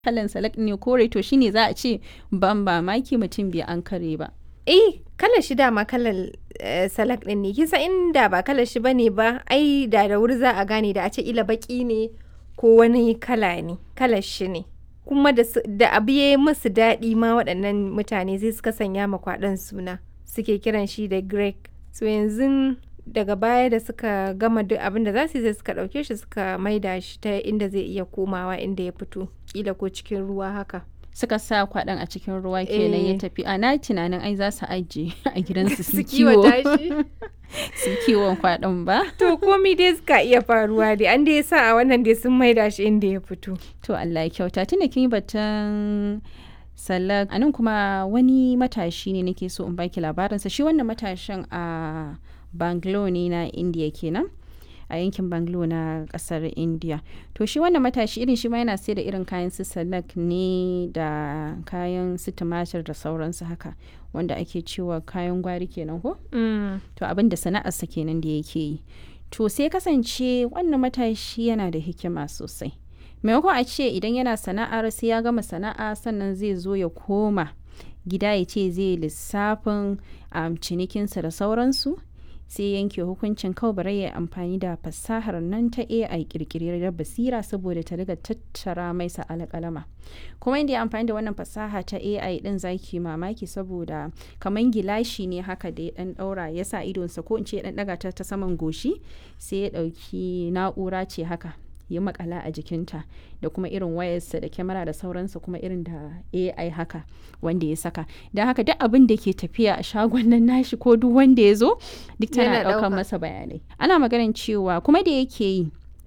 kalan salak ne kore to shine za a ce ban ba maki mutum bai an kare ba eh kalar shi dama kalar eh, salak din ne kisa inda ba kalar shi bane ba ai da da wuri za a gane da a ce ila baki ne ko wani kala ne kalar shi ne kuma da, su- da abu ya yi musu daɗi ma waɗannan mutane sai suka sanya ma kwaɗon suna suke kiran shi da greg so yanzu daga baya da suka gama duk abin da za su yi sai suka ɗauke shi suka maida shi ta inda zai iya komawa inda ya fito kila ko cikin ruwa haka suka sa kwaɗon a cikin ruwa kenan ya Eh. tafi a na tunanin ai za su ajiye a gidansu su su kiwo kiwata shi su kiwon kwaɗon ba To komi dai suka iya faruwa dai an dai sa a wannan dai sun maida shi inda ya fito. to Allah ya kyauta tunda kin yi batun salak a nan kuma wani matashi ne nake so in baki labarinsa shi wannan matashin a Bangalore ne na India kenan a yankin Bangalore na kasar India to shi wannan matashi irin shi ma yana sai da irin kayan su salak ne da kayan su tumatir da sauransu haka wanda ake cewa kayan gwari kenan ko to abin da sana'arsa kenan da yake yi to sai kasance wannan matashi yana da hikima sosai maimakon a ce idan yana sana'ar sai ya gama sana'a sannan zai zo ya koma gida ya ce zai lissafin um, cinikinsa da sauransu sai yanke hukuncin kawai bari ya yi amfani da fasahar nan ta AI kirkirar basira saboda ta riga tattara mai sa alƙalama kuma inda ya amfani da wannan fasaha ta AI din zaki mamaki saboda kamar gilashi ne haka da ya dan daura ya sa idonsa ko in ce ya dan daga ta ta saman goshi sai ya dauki na'ura ce haka ya makala a jikinta da kuma irin wayarsa da kyamara da sauransa kuma irin da AI haka wanda ya saka don haka duk abin da ke tafiya a shagon nan nashi ko duk wanda ya zo duk tana Yana daukar ɗauka. masa bayanai ana maganin cewa kuma da yake yi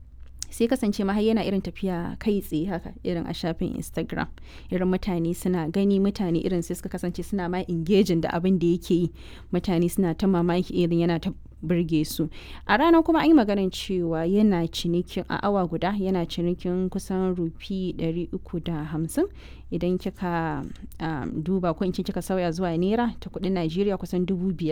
sai kasance ma har yana irin tafiya kai tsaye haka irin a shafin instagram irin mutane suna gani mutane irin sai suka kasance suna ma engaging da abin da yake yi mutane suna ta mamaki irin yana ta burge su a ranar kuma an yi maganin cewa yana cinikin a awa guda yana cinikin kusan rufi 350 idan kika um, duba ko in ce kika sauya zuwa naira ta kudin najeriya kusan dubu biyar